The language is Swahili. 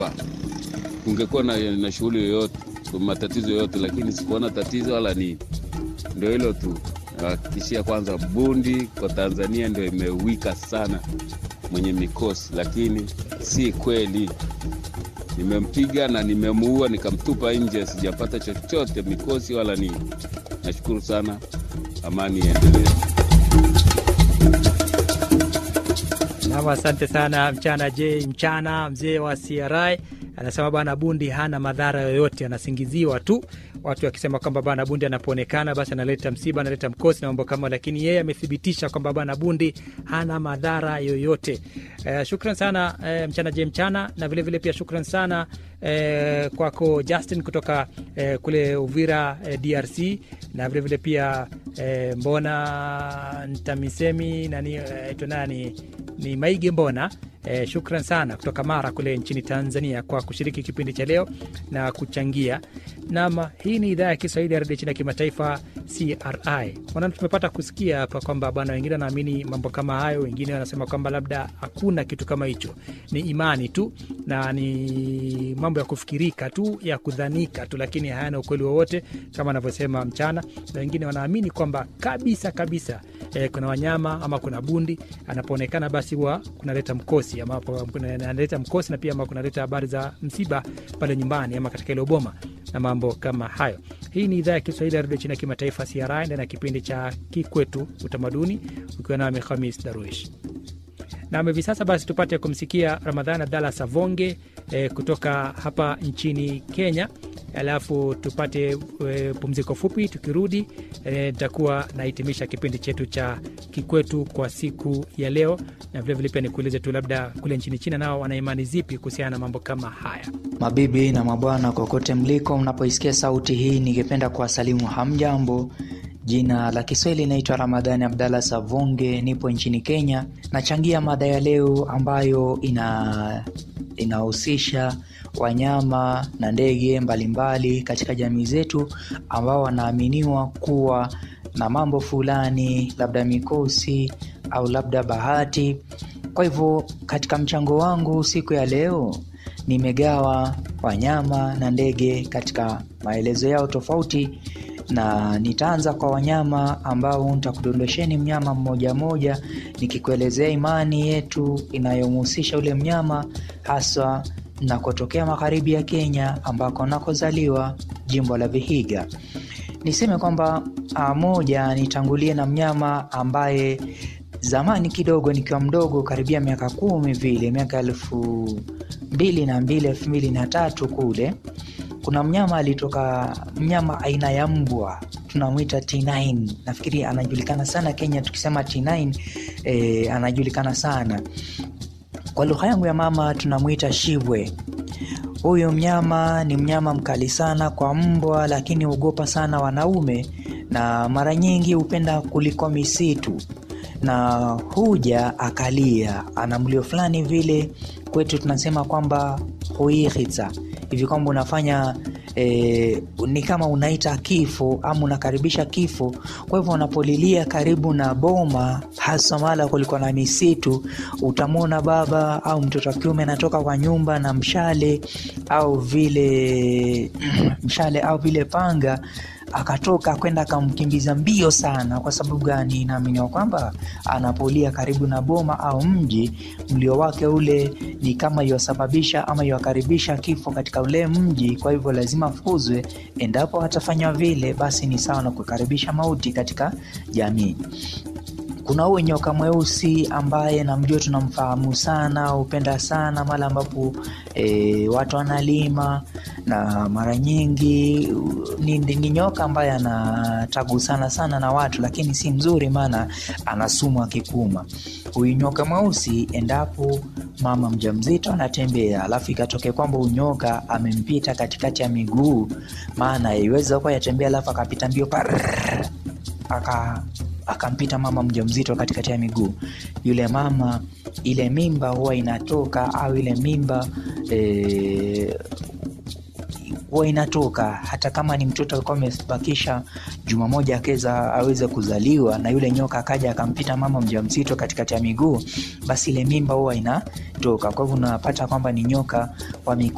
kungekuwa na, na shughuli yoyote matatizo yoyote, lakini sikuona tatizo wala nini. Ndio hilo tu, nawahakikishia kwanza, bundi kwa Tanzania ndio imewika sana mwenye mikosi, lakini si kweli. Nimempiga na nimemuua nikamtupa nje, sijapata chochote mikosi wala nini. Nashukuru sana, amani iendelee. Nam, asante sana mchana J mchana mzee wa CRI anasema bwana bundi hana madhara yoyote, anasingiziwa tu, watu wakisema kwamba bwana bundi anapoonekana basi analeta msiba, analeta mkosi na mambo kama, lakini yeye amethibitisha kwamba bwana bundi hana madhara yoyote. Eh, shukran sana eh, mchana J mchana, na vilevile vile pia shukran sana eh, kwako Justin kutoka eh, kule Uvira eh, DRC, na vilevile vile pia eh, mbona ntamisemi nani eh, nani ni Maige Mbona. Eh, shukran sana kutoka Mara kule nchini Tanzania kwa kushiriki kipindi cha leo na kuchangia. Nam, hii ni idhaa ya Kiswahili ya redio chini ya kimataifa CRI. Maana tumepata kusikia hapa kwamba bwana, wengine wanaamini mambo kama hayo, wengine wanasema kwamba labda hakuna kitu kama hicho, ni imani tu na ni mambo ya kufikirika tu ya kudhanika tu, lakini hayana ukweli wowote kama anavyosema mchana, na wengine wanaamini kwamba kabisa kabisa eh, kuna wanyama ama kuna bundi anapoonekana basi huwa kunaleta mkosi ama analeta mkosi na pia ama kunaleta habari za msiba pale nyumbani ama katika ile boma na mambo kama hayo. Hii ni idhaa ya Kiswahili ya redio chini ya kimataifa CRI ndani ya kipindi cha Kikwetu Utamaduni, ukiwa nami Khamis Darwish nam hivi sasa basi tupate kumsikia Ramadhan Abdalla Savonge eh, kutoka hapa nchini Kenya, alafu tupate e, pumziko fupi. Tukirudi nitakuwa e, nahitimisha kipindi chetu cha Kikwetu kwa siku ya leo, na vilevile pia nikuulize tu labda kule nchini China nao wana imani zipi kuhusiana na mambo kama haya. Mabibi na mabwana, kokote mliko, mnapoisikia sauti hii, ningependa kuwasalimu hamjambo. Jina la Kiswahili inaitwa Ramadhani Abdalla Savonge, nipo nchini Kenya. Nachangia mada ya leo ambayo ina inahusisha wanyama na ndege mbalimbali katika jamii zetu ambao wanaaminiwa kuwa na mambo fulani, labda mikosi au labda bahati. Kwa hivyo katika mchango wangu siku ya leo nimegawa wanyama na ndege katika maelezo yao tofauti na nitaanza kwa wanyama ambao nitakudondosheni mnyama mmoja mmoja, nikikuelezea imani yetu inayomhusisha ule mnyama, haswa nakotokea magharibi ya Kenya ambako nakozaliwa jimbo la Vihiga. Niseme kwamba moja, nitangulie na mnyama ambaye zamani kidogo nikiwa mdogo, karibia miaka kumi vile, miaka elfu mbili na mbili elfu mbili na tatu kule kuna mnyama alitoka, mnyama aina ya mbwa tunamwita T9. Nafikiri anajulikana sana Kenya, tukisema T9 e, anajulikana sana kwa lugha yangu ya mama tunamwita shibwe. Huyu mnyama ni mnyama mkali sana kwa mbwa, lakini huogopa sana wanaume na mara nyingi hupenda kuliko misitu na huja akalia, ana mlio fulani vile, kwetu tunasema kwamba huihitsa hivi kwamba unafanya e, ni kama unaita kifo ama unakaribisha kifo. Kwa hivyo unapolilia karibu na boma, hasa mahala kulikuwa na misitu, utamwona baba au mtoto wa kiume anatoka kwa nyumba na mshale au vile mshale au vile panga akatoka kwenda akamkimbiza mbio sana. Kwa sababu gani? Naaminiwa kwamba anapolia karibu na boma au mji, mlio wake ule ni kama iwasababisha ama iwakaribisha kifo katika ule mji. Kwa hivyo lazima afukuzwe. Endapo atafanywa vile, basi ni sawa na kukaribisha mauti katika jamii. Kuna huyo nyoka mweusi ambaye namjua, tunamfahamu sana, hupenda sana mara ambapo e, watu wanalima, na mara nyingi ni, ni nyoka ambaye anatagusana sana na watu, lakini si mzuri, maana ana sumu akikuma. Huyu nyoka mweusi, endapo mama mjamzito anatembea, alafu ikatokea kwamba unyoka amempita katikati ya miguu, maana iweza kuwa yatembea, alafu akapita mbio parrr, aka akampita mama mjamzito katikati ya miguu, yule mama, ile mimba huwa inatoka au ile mimba e, huwa inatoka hata kama ni mtoto alikuwa amebakisha juma moja akeza aweze kuzaliwa, na yule nyoka akaja akampita mama mjamzito katikati ya miguu, basi ile mimba huwa inatoka. Kwa hivyo unapata kwamba ni nyoka wa